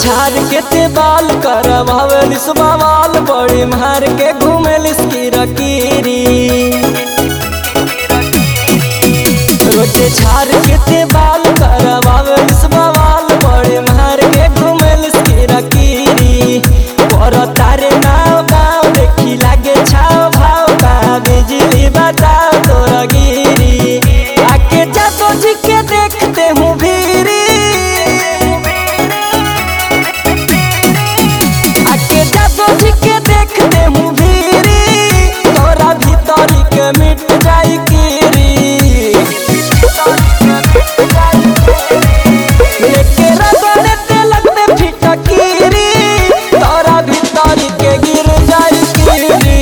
झाड़ के ते बाल करवावेलिस बवाल बड़ी मार के घूमेलिस किरकिरी रोजे झाड़ के ते बाल करवावेलिस बवाल बड़ी मार के घूमेलिस किरकिरी पर तारे नाव गाँव देखी लागे छाव भाव का बिजली बताओ तोरा गिरी आके जादो जी के देखते हूँ भीरी आके जादो जी के देखते हूँ भीरी तोरा भीतरी के मिट जाई कीरी लेके रगड़े ते लगते फिटकीरी तोरा भीतरी के गिर जाई कीरी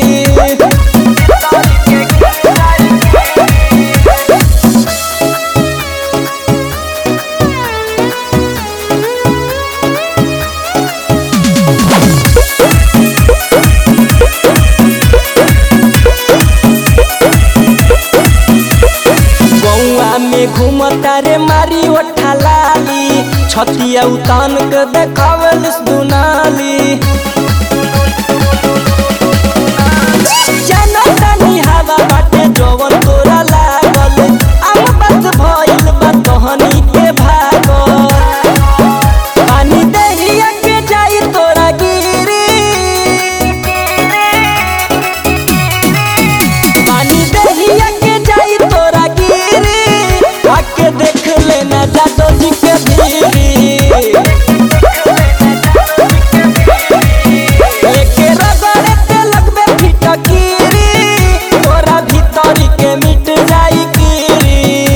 गौआ में घूमता रे मारी ओठा लाली छतिया उतान के देखावेलिस दुनाली जनतानी हवा बाटे जवन तोरा लागल आम बात भइल बा तहनी के भागल पानी दहिया के जाई तोरा गिरी पानी दहिया के जाई तोरा गिरी आके देख लेना जादो जी के भीरी एके रगड़े ते लगबे फिटकीरी तोरा भीतरी के मिट जाई कीरी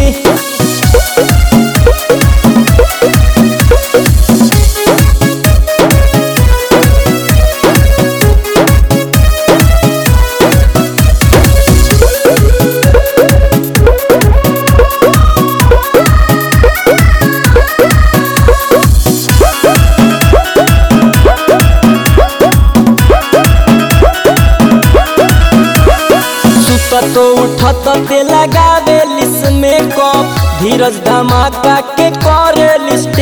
सुतत उठत ते लगावे लिस में कप धीरज धमाका के करे लिस